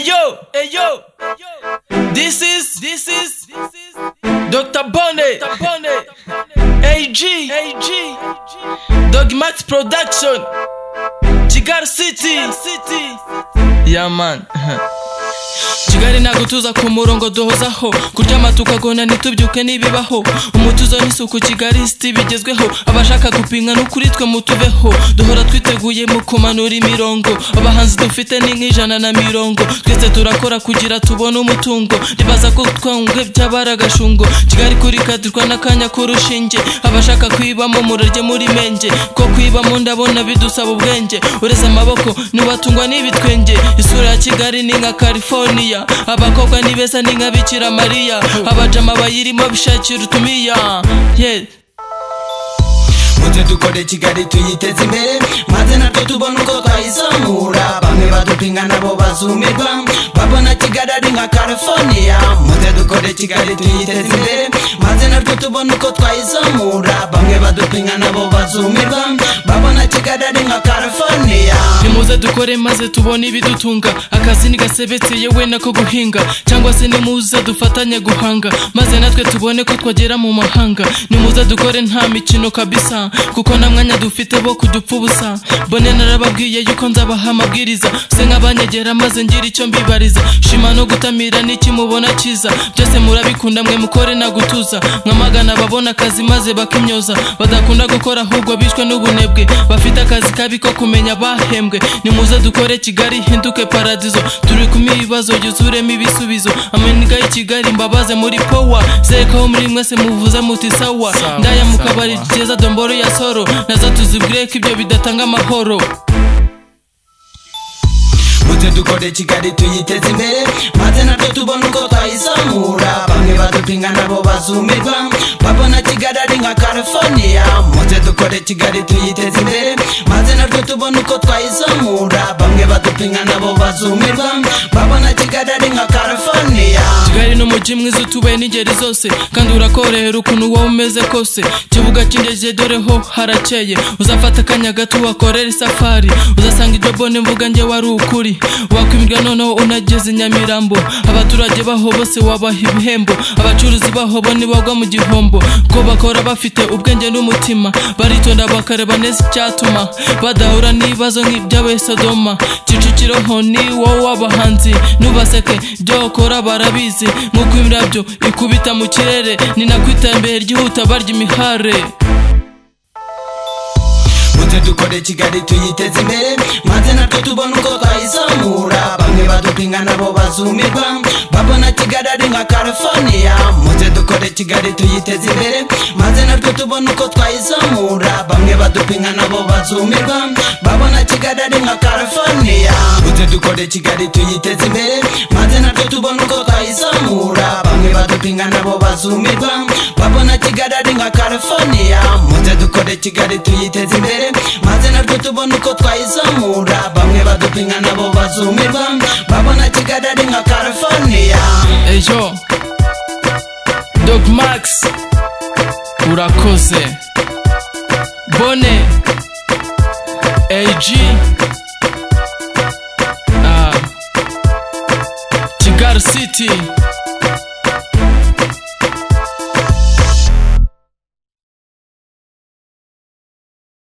yo, hey yo. This is, this is, this is Dr. Bonnet, Dr. Bonnet, AG, AG, Dogmat Production, Chigar City, City. Yeah, man. kigali ntabwo tuza ku murongo duhozaho kuryama tukagona ntitubyuke n'ibibaho umutuzo n'isuku kigali siti bigezweho abashaka gupinga n'ukuri twe mutubeho duhora twiteguye mu kumanura imirongo abahanzi dufite ni nk'ijana na mirongo twese turakora kugira tubone umutungo ndibaza ko twangwe byabara agashungo kigali kuri kadirwa n'akanya k'urushinge abashaka kwibamo murarye muri menge ko kwibamo ndabona bidusaba ubwenge ureze amaboko ntiwatungwa n'ibitwenge isura ya kigali ni nka california mariya abakobwa ni beza ni nka bikira mariya abajama bayirimo bishakira utumiya yeah. muze dukore kigali tuyiteze imbere maze natwe tubona uko twayizamura bamwe badupinga nabo bazumirwa babona kigali ari nka california muze dukore kigali tuyiteze imbere maze natwe tubona uko twayizamura bamwe badupinga nabo bazumirwa babona kigali ari nka california nimuze dukore maze tubone ibidutunga akazi ntigasebetse yewe nako guhinga cyangwa se nimuze dufatanye guhanga maze natwe tubone ko twagera mu mahanga nimuze dukore nta mikino kabisa kuko nta mwanya dufite bo kudupfa ubusa mbone narababwiye yuko nzabaha amabwiriza se nk'abanyegera maze ngira icyo mbibariza shima no gutamira n'iki mubona cyiza byose murabikunda mwe mukore na gutuza mwamagana ababona akazi maze bakimyoza badakunda gukora ahubwo bishwe n'ubunebwe bafite akazi kabi ko kumenya bahembwe nimuze dukore kigali ihinduke paradizo turi kumwe ibibazo yuzuremo ibisubizo amaniga y'i kigali mbabaze muri powa zerekaho muri mwese muvuze muti sawa Sawa, ndaya mu sawa. kabari keza domboro ya soro naza tuzibwire ko ibyo bidatanga amahoro muze dukore kigali tuyiteze imbere maze natwe tubona uko twayizamura bamwe badupinga nabo bazumirwa babona kigali ari nka california muze dukore kigali tuyiteze imbere maze natwe tubona uko twayizamura bamwe badupinga nabo bazumirwa babona kigali ari nka california kigali n'umujyi mwiza utuwe n'ingeri zose kandi urakorohera ukuntu wowe umeze kose kibuga cy'indege dore ho harakeye uzafata akanya gato uhakorere isafari uzasanga ibyo bone mvuga njye wari ukuri wakwimirwa noneho unageze i nyamirambo abaturage baho bose wabaha ibihembo abacuruzi baho bo ntibagwa mu gihombo ko bakora bafite ubwenge n'umutima baritonda bakareba neza icyatuma badahura n'ibibazo nk'iby'abe sodoma kicukiro ho ni wowe w'abahanzi ntubaseke ibyo ukora barabizi nk'uko imirabyo ikubita mu kirere ni nako iterambere ryihuta barya imihare muze dukore kigali tuyiteze imbere maze natwe tubona uko twayizamura bamwe badupinga nabo bazumirwa babona kigali ari nka california muze dukore kigali tuyiteze imbere maze natwe tubona uko twayizamura bamwe badupinga nabo bazumirwa babona kigali ari nka california muze dukore kigali tuyiteze imbere maze natwe tubona uko twayizamura bamwe badupinga nabo bazumirwa babona kigali ari nka california muze dukore kigali tuyiteze imbere maze natwe tubona uko twayizamura bamwe badupinga nabo bazumirwa babona kigali ari nka california ejo dog max urakoze bone